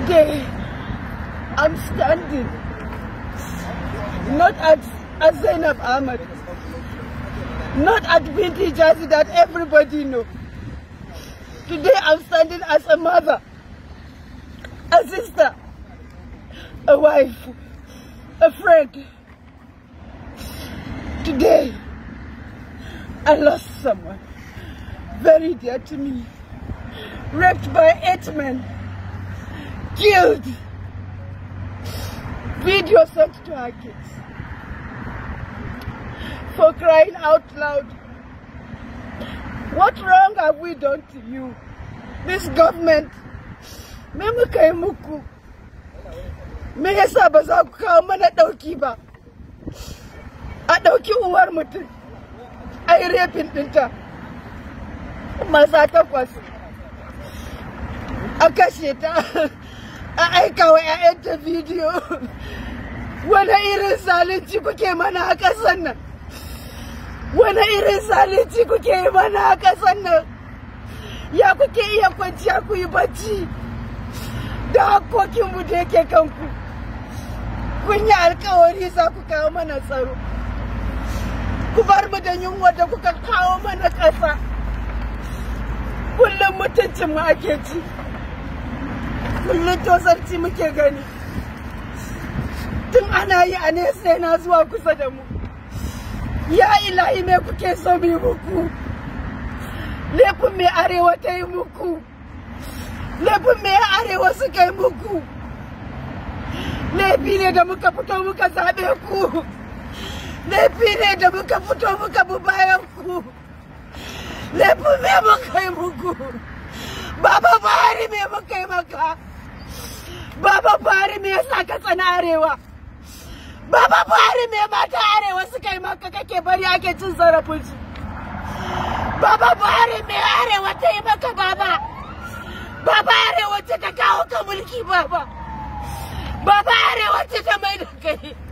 Today, I'm standing not at, at Zainab Ahmed, not at Binti Jazi that everybody know. Today, I'm standing as a mother, a sister, a wife, a friend. Today, I lost someone very dear to me, raped by eight men, killed, video sent to our kids. For crying out loud, what wrong have we done to you? This government, me muka yi muku, me yasa ba za ku kawo mana ɗauki ba? A ɗauki uwar mutum, a yi refin ɗinta. maza takwas a kashe ta a aika wa 'ya'yanta bidiyo wani irin zalunci kuke mana a ƙasar nan wani irin zalunci kuke yi mana a ƙasar nan ya kuke iya kwanciya ku yi bacci da hakokinmu da yake kanku kun yi alkawari za ku kawo mana tsaro ku bar mu da yunwa da kuka kawo mana ƙasa kullum mutuncin mu ake ci kullum tosarci muke gani tun ana yi a nesa yana zuwa kusa da mu ya ilahi me kuke so mu muku laifin mai arewa ta yi muku laifin mai arewa suka yi muku laifi ne da muka fito muka zaɓe ku laifi ne da muka fito muka bi bayan ku laifin me muka yi muku baba bari me muka yi maka baba bari me yasa ka tsana arewa baba bari me mata arewa suka yi maka kake bari ake cin zarafin su baba bari me arewa ta yi maka baba baba arewa ce ta kawo ka mulki baba baba arewa ce ta mai da kai